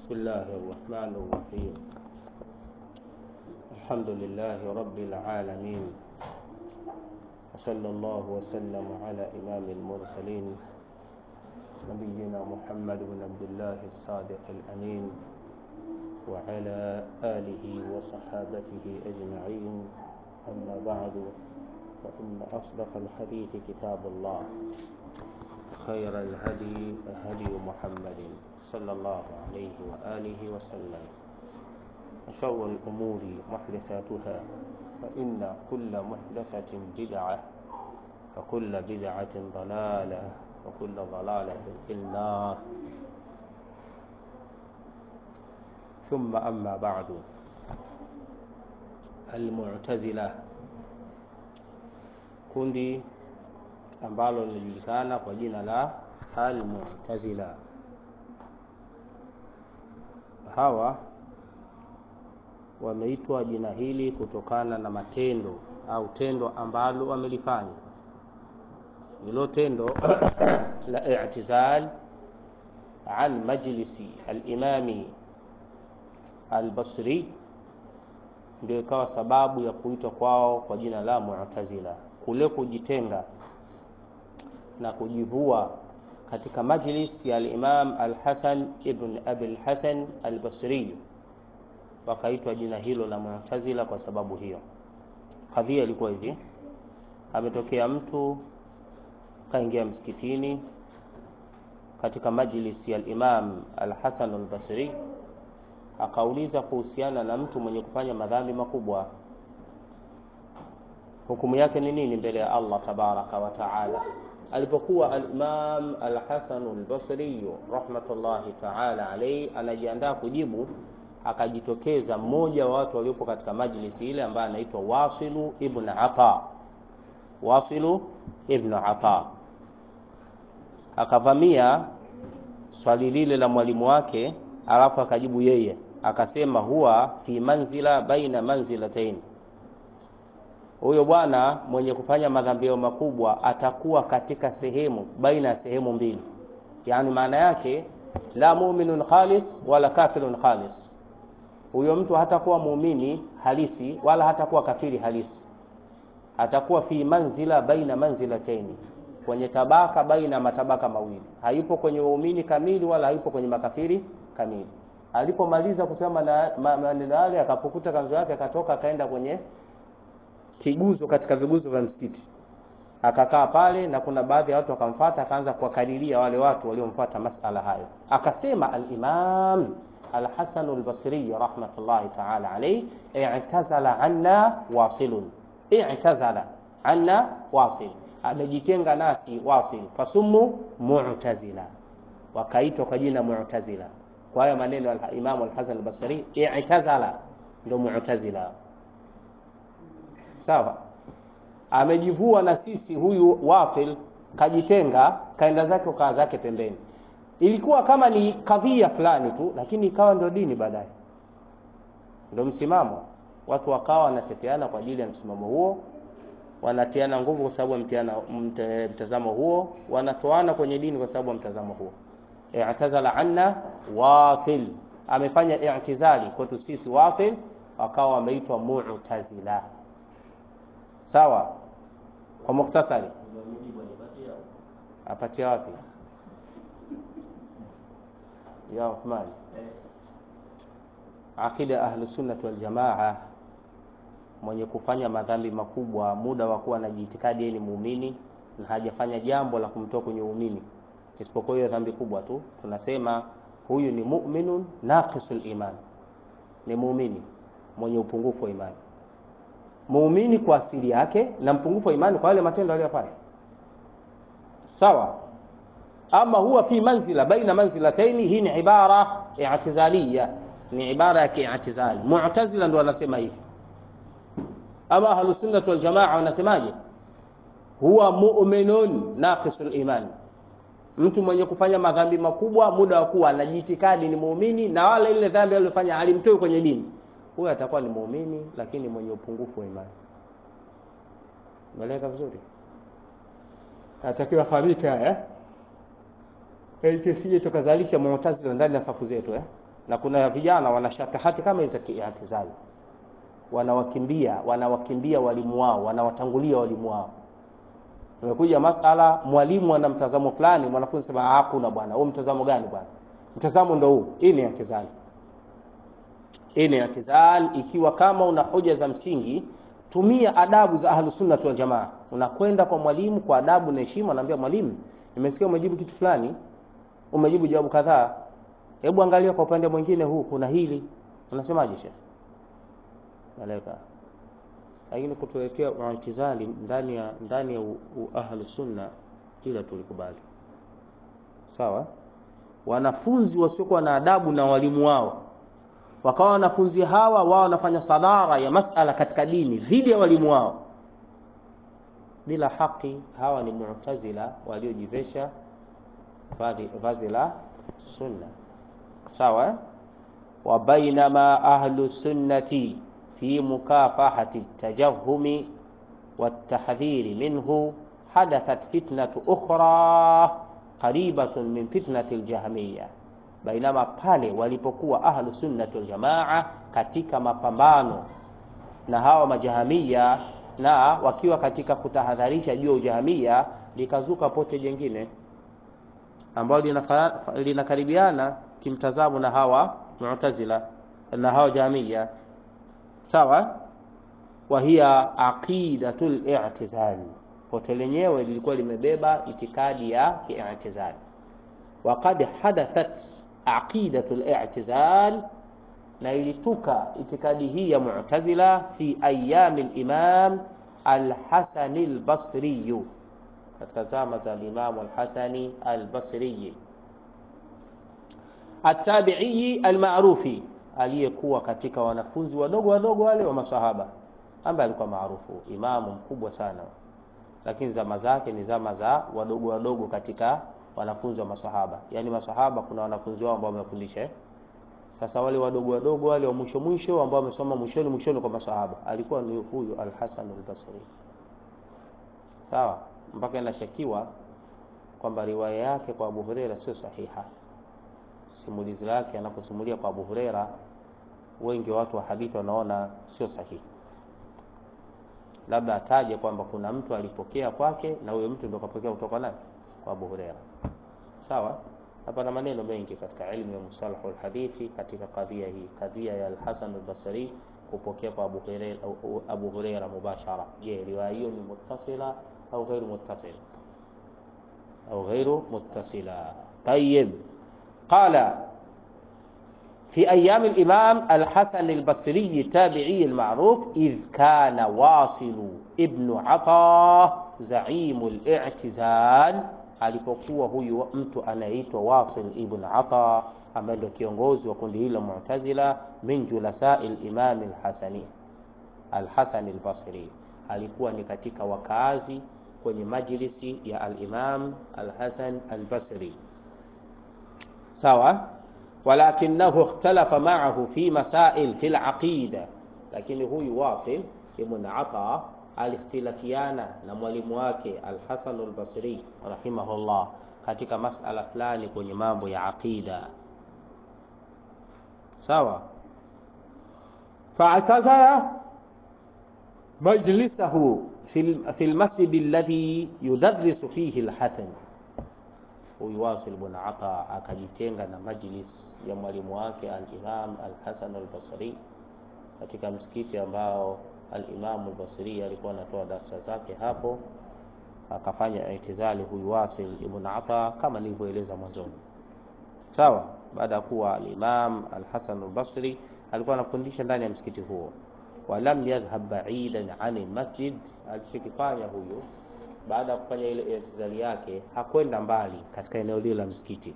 بسم الله الرحمن الرحيم الحمد لله رب العالمين وصلى الله وسلم على إمام المرسلين نبينا محمد بن عبد الله الصادق الأمين وعلى آله وصحابته أجمعين أما بعد فإن أصدق الحديث كتاب الله خير الهدي هدي محمد صلى الله عليه وآله وسلم وشر الأمور محدثاتها فإن كل محدثة بدعة وكل بدعة ضلالة وكل ضلالة في النار ثم أما بعد المعتزلة kundi ambalo linajulikana kwa jina la Al-Mu'tazila. Hawa wameitwa jina hili kutokana na matendo au tendo ambalo wamelifanya. Hilo tendo la i'tizal an majlisi al-imami al-Basri ndio ikawa sababu ya kuitwa kwao kwa jina la Mu'tazila, kule kujitenga na kujivua katika majlis ya al-Imam al-Hasan ibn Abi al-Hasan al-Basri, wakaitwa jina hilo la Mu'tazila kwa sababu hiyo. Kadhia ilikuwa hivi, ametokea mtu kaingia msikitini katika majlis ya al-Imam al-Hasan al-Basri, akauliza kuhusiana na mtu mwenye kufanya madhambi makubwa, hukumu yake ni nini mbele ya Allah tabaraka wa taala alipokuwa al-Imam al-Hasan al-Basri rahmatullahi ta'ala alayhi anajiandaa kujibu, akajitokeza mmoja wa watu waliopo katika majlisi ile ambaye anaitwa Wasilu ibn Ata. Wasilu ibn Ata akavamia swali lile la mwalimu wake, alafu akajibu yeye akasema, huwa fi manzila baina manzilatayn huyo bwana mwenye kufanya madhambio makubwa atakuwa katika sehemu baina ya sehemu mbili, yaani maana yake la muminun khalis wala kafirun khalis. Huyo mtu hatakuwa muumini halisi wala hatakuwa kafiri halisi, atakuwa fi manzila baina manzilataini, kwenye tabaka baina matabaka mawili. Hayupo kwenye uumini kamili wala hayupo kwenye makafiri kamili. Alipomaliza kusema maneno yale, akapukuta kanzo yake, akatoka akaenda kwenye kiguzo katika viguzo vya msikiti akakaa pale, na kuna baadhi ya watu wakamfuata, akaanza kuwakadiria wale watu waliomfuata masala hayo. Akasema al-Imam al-Hasan al-Basri rahmatullahi ta'ala alayhi, i'tazala anna wasilun, i'tazala anna wasil, amejitenga nasi wasil, fasumu mu'tazila, wakaitwa kwa jina mu'tazila. Kwa haya maneno al-Imam al-Hasan al-Basri, i'tazala ndio mu'tazila Sawa, amejivua na sisi. Huyu Wafil kajitenga, kaenda zake ukaa zake pembeni. Ilikuwa kama ni kadhia fulani tu, lakini ikawa ndio dini baadaye, ndio msimamo. Watu wakawa wanateteana kwa ajili ya msimamo huo, wanatiana nguvu kwa sababu ya mtazamo huo, wanatoana kwenye dini kwa sababu ya mtazamo huo. I'tazala anna Wafil, amefanya i'tizali kwetu sisi Wafil, wakawa wameitwa Mu'tazila. Sawa, kwa mukhtasari, apatia wapi ya Uthman? Aqida ahlu sunnah wal jamaa, mwenye kufanya madhambi makubwa muda wa kuwa na jiitikadi yeye ni muumini na hajafanya jambo la kumtoa kwenye uumini isipokuwa hiyo dhambi kubwa tu, tunasema huyu ni mu'minun naqisul iman, ni muumini mwenye upungufu wa imani muumini kwa asili yake na mpungufu wa imani kwa yale matendo aliyofanya. Sawa. Ama huwa fi manzila baina manzilataini, hii ni ibara i'tizaliya, ni ibara ya ki'tizali. Mu'tazila ndio wanasema hivi. Ama ahlus sunnah wal jamaa wanasemaje? Huwa mu'minun naqisul iman, mtu mwenye kufanya madhambi makubwa muda wa kuwa anajiitikadi ni muumini na wala ile dhambi aliyofanya alimtoi kwenye dini huyo atakuwa ni muumini lakini mwenye upungufu wa imani. Umeeleka vizuri? Natakiwa fahamike haya eh, kisije tukazalisha mu'tazila ndani ya safu zetu eh. na kuna vijana wana shatahati kama hizo kiatizali wanawakimbia wanawakimbia walimu wao wanawatangulia walimu wao umekuja masala mwalimu ana mtazamo fulani mwanafunzi sema hakuna bwana huu mtazamo gani bwana mtazamo ndo huu hii ni i'tizal hii ni i'tizal ikiwa kama una hoja za msingi tumia adabu za ahlus sunna wal jamaa unakwenda kwa mwalimu kwa adabu na heshima unaambia mwalimu nimesikia umejibu kitu fulani umejibu jawabu kadhaa hebu angalia kwa upande mwingine huu kuna hili unasemaje shekhi malaika lakini kutuletea u'tizali ndani ya ndani ya ahlus sunna ila tulikubali sawa wanafunzi wasiokuwa na adabu na walimu wao wakawa wanafunzi hawa wao wanafanya sadara ya masala katika dini dhidi ya walimu wao bila haki hawa ni mu'tazila waliojivesha vazi la sunna sawa wa bainama ahlu sunnati fi mukafahati tajahumi والتحذير منه حدثت فتنة أخرى قريبة من فتنة الجهمية bainama pale walipokuwa ahlu sunnati wal jamaa katika mapambano na hawa majahamia na wakiwa katika kutahadharisha juu ya ujahamia likazuka pote jengine ambalo linakaribiana kimtazamo na hawa mu'tazila na hawa jahamia sawa wa hiya aqidatul i'tizal pote lenyewe lilikuwa limebeba itikadi ya ki'tizal وقد حدثت عقيدة الاعتزال na ilituka itikadi hii ya mu'tazila fi ayami al-imam al-Hasan al-Basri katika zama za Imam al-Hasani al-Basri at-tabi'i al-ma'rufi aliyekuwa katika wanafunzi wadogo wadogo wale wa masahaba ambaye alikuwa maarufu imamu mkubwa sana lakini zama zake ni zama za wadogo wadogo katika wanafunzi wa masahaba yaani masahaba kuna wanafunzi wao ambao wamefundisha sasa wale wadogo wadogo wale wa mwisho mwisho ambao wamesoma mwishoni mwishoni kwa masahaba alikuwa ni huyu al-Hasan al-Basri sawa mpaka inashakiwa kwamba riwaya yake kwa Abu Huraira sio sahiha simulizi lake anaposimulia kwa Abu Huraira wengi watu wa hadithi wanaona sio sahihi labda ataje kwamba kuna mtu alipokea kwake na huyo mtu ndio kapokea kutoka nani kwa Abu Huraira sawa hapa na maneno mengi katika ilmu ya musalahu alhadithi katika kadhia hii kadhia ya al-Hasan al-Basri kupokea kwa Abu Huraira Abu Huraira mubashara je riwaya hiyo ni muttasila au ghairu muttasila au ghairu muttasila طيب قال في أيام الإمام الحسن البصري التابعي المعروف إذ كان واصل ابن عطاء زعيم الاعتزال alipokuwa huyu mtu anaitwa Wasil ibn Ata ambaye ndio kiongozi wa kundi hilo Mu'tazila min julasai al-Imam al-Hasani al-Hasan al-Basri alikuwa ni katika wakazi kwenye majlisi ya al-Imam al-Hasan al-Basri sawa walakinahu ikhtalafa ma'ahu fi masail fi al-aqida lakini huyu Wasil ibn Ata alikhtilafiana na mwalimu wake Al-Hasan al-Basri rahimahullah katika masala fulani kwenye mambo ya aqida sawa fa'tazara majlisahu fi al-masjid alladhi yudarrisu fihi al-Hasan huyu Wasil ibn Ata akajitenga na majlis ya mwalimu wake al-Imam al-Hasan al-Basri katika msikiti ambao al-Imam al-Basri alikuwa anatoa darasa zake hapo akafanya itizali huyu Wasil ibn Ata kama nilivyoeleza mwanzoni sawa baada ya kuwa al-Imam al-Hasan al-Basri alikuwa anafundisha ndani ya msikiti huo walam yadhhab ba'idan 'an al-masjid alichokifanya huyu baada ya kufanya ile itizali yake hakwenda mbali katika eneo lile la msikiti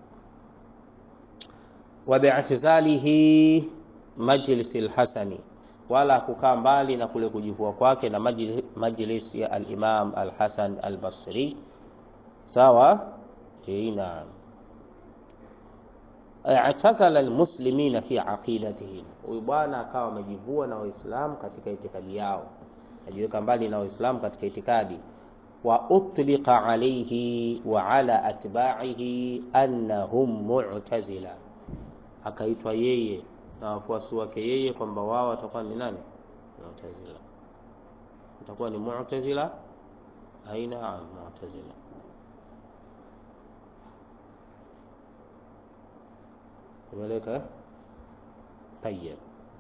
wa bi'tizalihi majlis al-Hasani wala kukaa mbali na kule kujivua kwake na majlis, majlis ya al-Imam al-Hasan al-Basri sawa naam i'tazala al-muslimina fi aqidatihim huyu bwana akawa amejivua na waislamu katika itikadi yao ajiweka mbali na waislamu katika itikadi wa utliqa alayhi wa ala atba'ihi annahum mu'tazila akaitwa yeye na wafuasi wake yeye kwamba wao watakuwa ni nani mu'tazila watakuwa ni mu'tazila aina mu'tazila imeleka tayyib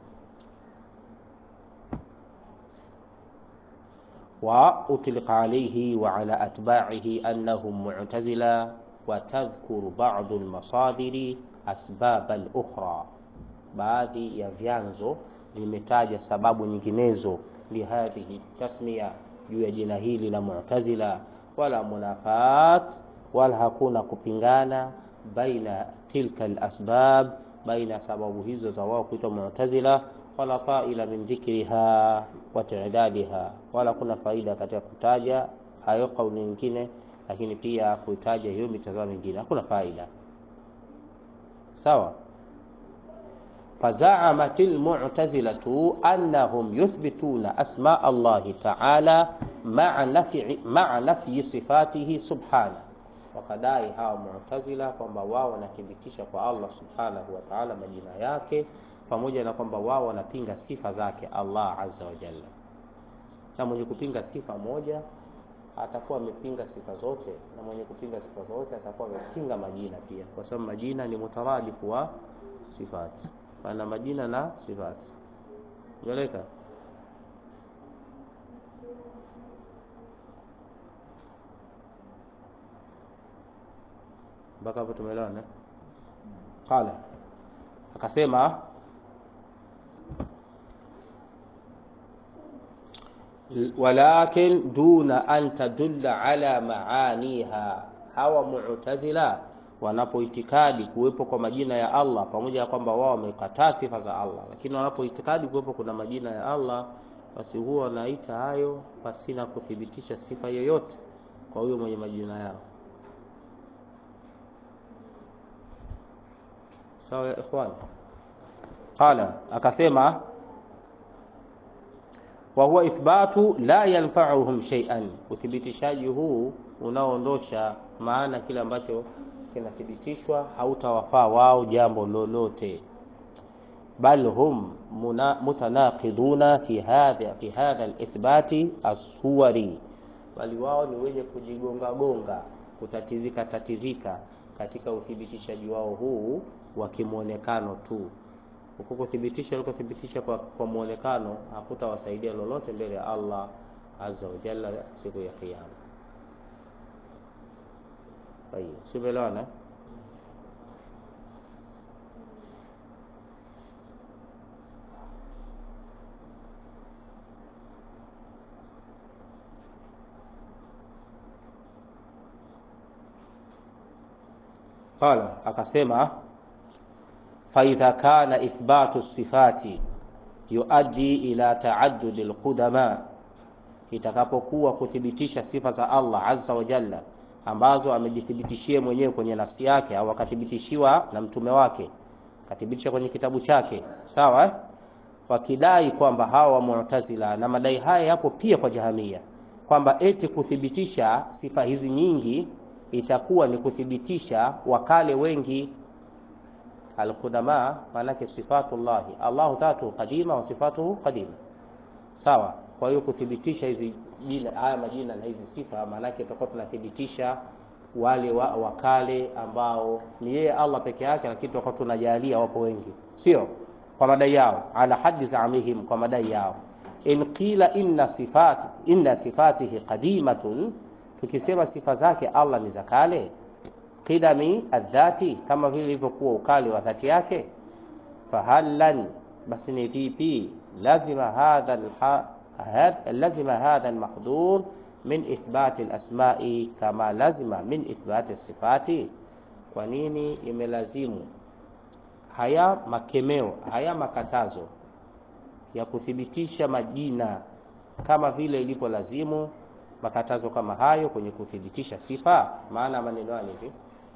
وأطلق عليه وعلى أتباعه أنهم معتزلة وتذكر بعض المصادر أسباب الأخرى baadhi ya vyanzo vimetaja sababu nyinginezo lihadhihi tasmia juu ya jina hili la mu'tazila wala munafat wala hakuna kupingana baina tilka alasbab baina sababu hizo za wao kuitwa mu'tazila wala faila min dhikriha wa ta'dadiha wala kuna faida katika kutaja hayo kauli nyingine lakini pia kutaja hiyo mitazamo mingine hakuna faida sawa فزعمت المعتزلة أنهم يثبتون أسماء الله تعالى مع نفي مع نفي صفاته سبحانه wakadai hawa mu'tazila kwamba wao wanathibitisha kwa Allah subhanahu wa ta'ala majina yake pamoja na kwamba wao wanapinga sifa zake Allah azza wa jalla na mwenye kupinga sifa moja atakuwa amepinga sifa zote na mwenye kupinga sifa zote atakuwa amepinga majina pia kwa sababu majina ni mutaradifu wa sifati pana majina na sifati umeeleka mpaka hapo tumeelewana qala akasema walakin duna an tadulla ala maaniha hawa mu'tazila wanapoitikadi kuwepo kwa majina ya Allah pamoja na kwamba wao wamekataa sifa za Allah lakini wanapoitikadi kuwepo kuna majina ya Allah basi huwa wanaita hayo pasina kuthibitisha sifa yoyote kwa huyo mwenye majina yao sawa ya ikhwan qala akasema wa huwa ithbatu la yanfa'uhum shay'an uthibitishaji huu unaoondosha maana kile ambacho kinathibitishwa hautawafaa wao jambo lolote bal hum mutanaqiduna fi hadha fi hadha alithbati as-suwari bali wao ni wenye kujigonga gonga kutatizika tatizika katika uthibitishaji wao huu wa kimuonekano tu huko kuthibitisha ulikothibitisha kwa, kwa muonekano hakutawasaidia lolote mbele ya Allah azza wa jalla siku ya kiyama طيب سبحانه قال akasema فإذا كان إثبات الصفات يؤدي إلى تعدد القدماء itakapokuwa kuthibitisha sifa za Allah azza wa jalla ambazo amejithibitishia mwenyewe kwenye nafsi yake au akathibitishiwa na mtume wake akathibitisha kwenye kitabu chake sawa eh? wakidai kwamba hawa mu'tazila na madai haya yapo pia kwa jahamia kwamba eti kuthibitisha sifa hizi nyingi itakuwa ni kuthibitisha wakale wengi alqudama maanake sifatullahi Allahu tatu qadima wa sifatuhu qadima sawa kwa hiyo kuthibitisha hizi jina haya majina na hizi sifa maanake tutakuwa tunathibitisha wale wa, wakale ambao ni yeye Allah peke yake lakini tutakuwa tunajalia wapo wengi sio kwa madai yao ala haddi zaamihim kwa madai yao in qila inna sifat inna sifatihi qadimatun tukisema sifa zake Allah ni za kale qidami adhati kama vile ilivyokuwa ukali wa dhati yake fahallan basi ni vipi lazima hadha لزم هذا المحظور من إثبات الأسماء كما لزم من إثبات الصفات kwa nini imelazimu haya makemeo haya makatazo ya kuthibitisha majina kama vile ilivyolazimu makatazo kama hayo kwenye kuthibitisha sifa maana maneno hayo hivi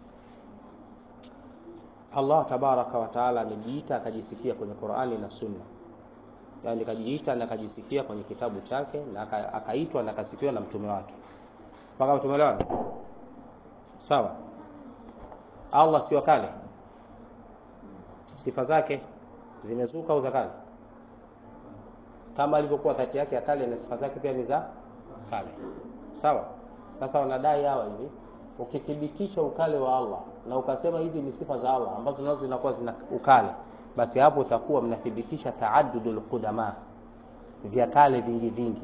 Allah tabaraka wa taala amejiita akajisifia kwenye Qur'ani na Sunna yani kajiita na kajisifia kwenye kitabu chake na akaitwa na akasifiwa na mtume wake mpaka tumeelewana sawa Allah sio kale sifa zake zimezuka au za kale kama alivyokuwa dhati yake ya kale na sifa zake pia ni za kale sawa sasa wanadai hawa hivi ukithibitisha ukale wa Allah na ukasema hizi ni sifa za Allah ambazo nazo zinakuwa zina ukale basi hapo utakuwa mnathibitisha taaddudul qudama vya kale vingi vingi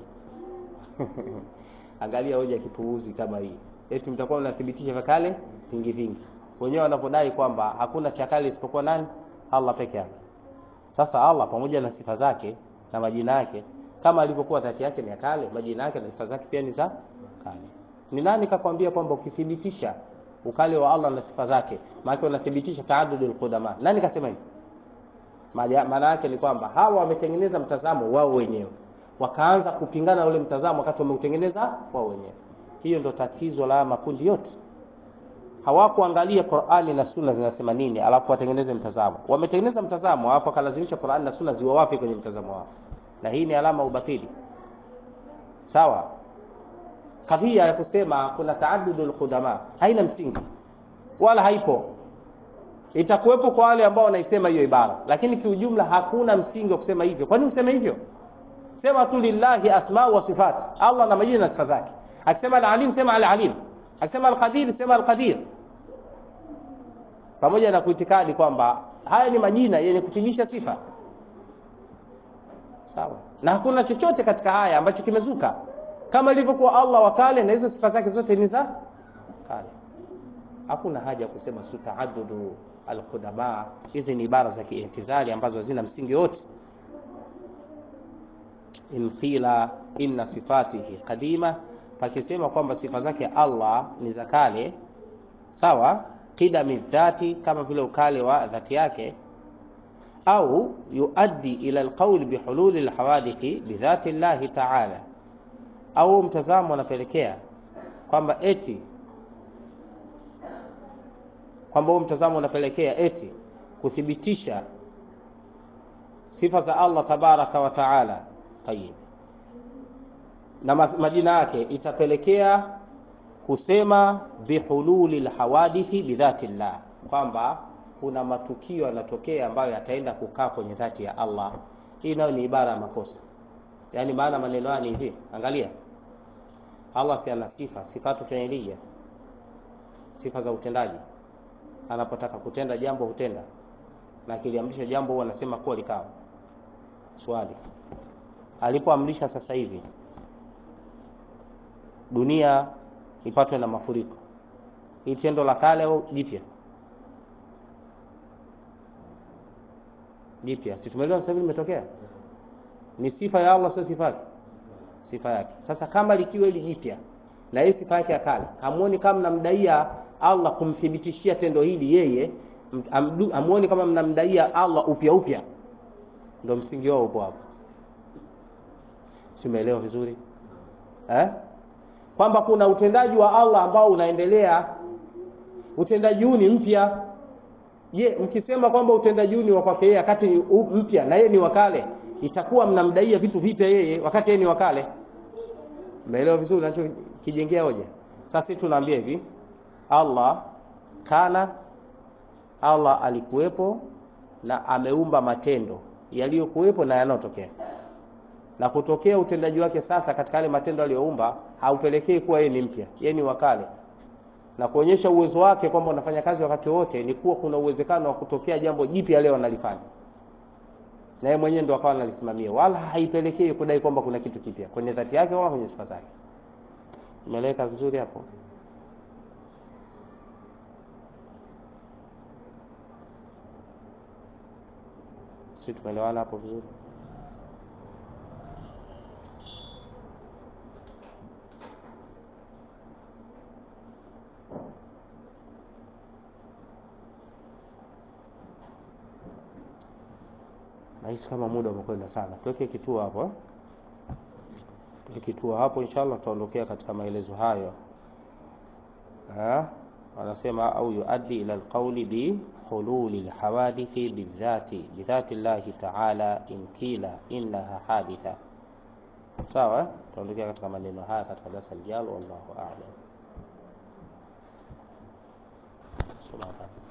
angalia hoja kipuuzi kama hii eti mtakuwa mnathibitisha vya kale vingi vingi wenyewe wanapodai kwamba hakuna cha kale isipokuwa nani Allah peke yake sasa Allah pamoja na sifa zake na majina yake kama alivyokuwa dhati yake ni ya kale majina yake na sifa zake pia ni za kale ni nani kakwambia kwamba ukithibitisha ukale wa Allah na sifa zake maana unathibitisha taaddudul qudama nani kasema hivi maana yake ni kwamba hawa wametengeneza mtazamo wao wenyewe wakaanza kupingana ule mtazamo wakati wameutengeneza wao wenyewe hiyo ndo tatizo la makundi yote hawakuangalia Qur'ani na Sunna zinasema nini alafu watengeneze mtazamo wametengeneza mtazamo alafu wakalazimisha Qur'ani na Sunna ziwawafi kwenye mtazamo wao na hii ni alama ubatili sawa kadhia ya kusema kuna taaddudul qudama haina msingi wala haipo itakuwepo kwa wale ambao wanaisema hiyo ibara lakini kiujumla hakuna msingi wa kusema hivyo kwani useme hivyo sema tu lillahi asma wa sifat Allah na majina na sifa zake akisema al-alim sema al-alim akisema al-qadir sema al-qadir pamoja na kuitikadi kwamba haya ni majina yenye kuthibitisha sifa sawa na hakuna chochote katika haya ambacho kimezuka kama ilivyokuwa Allah wa kale na hizo sifa zake zote ni za kale hakuna haja kusema su taaddudu al-qudama hizi ni ibara za kiintizali ambazo hazina msingi wote in qila inna sifatihi qadima pakisema kwamba sifa zake Allah ni za kale sawa qidami dhati kama vile ukale wa dhati yake au yuaddi ila alqawl bihulul alhawadithi bidhati Allah ta'ala au mtazamo unapelekea kwamba eti kwamba mtazamo unapelekea eti kuthibitisha sifa za Allah tabaraka wa taala tayib na majina yake itapelekea kusema bihululi alhawadithi bidhati llah kwamba kuna matukio yanatokea ambayo yataenda kukaa kwenye dhati ya Allah hii nayo ni ibara ya makosa yaani maana maneno haya ni hivi angalia Allah si ana sifa sifatu fi'liya sifa za utendaji anapotaka kutenda jambo hutenda na akiliamrisha jambo huwa anasema kuwa likawa swali alipoamrisha sasa hivi dunia ipatwe na mafuriko hii tendo la kale au jipya jipya si tumeelewa sasa hivi limetokea ni sifa ya Allah sio sifa yake sifa yake sasa kama likiwa hili jipya na hii sifa yake ya kale hamuoni kama mnamdaia Allah kumthibitishia tendo hili yeye hamuoni kama mnamdaia Allah upya upya ndio msingi wao upo hapo simeelewa vizuri eh kwamba kuna utendaji wa Allah ambao unaendelea utendaji huu ni mpya je mkisema kwamba utendaji huu ni wa kwake yeye wakati mpya na yeye ni wakale itakuwa mnamdaia vitu vipya yeye wakati yeye ni wakale umeelewa vizuri ninachokijengea hoja sasa sisi tunaambia hivi Allah kana Allah alikuwepo na ameumba matendo yaliyokuwepo na yanayotokea na kutokea utendaji wake sasa katika yale matendo aliyoumba haupelekei kuwa yeye ni mpya yeye ni wakale na kuonyesha uwezo wake kwamba unafanya kazi wakati wote ni kuwa kuna uwezekano wa kutokea jambo jipya leo analifanya na yeye mwenyewe ndo akawa analisimamia wala haipelekei kudai kwamba kuna kitu kipya kwenye dhati yake wala kwenye sifa zake imeleka vizuri hapo si tumeelewana hapo vizuri nahisi kama muda umekwenda sana tuweke kituo hapo tuweke kituo hapo inshallah tutaondokea katika maelezo hayo ha? wanasema au yuaddi ila alqawli bi hululi alhawadithi bidhati bidhati llahi ta'ala in kila innaha haditha sawa tutaondokea katika maneno haya katika darasa lijalo wallahu a'lam subhanahu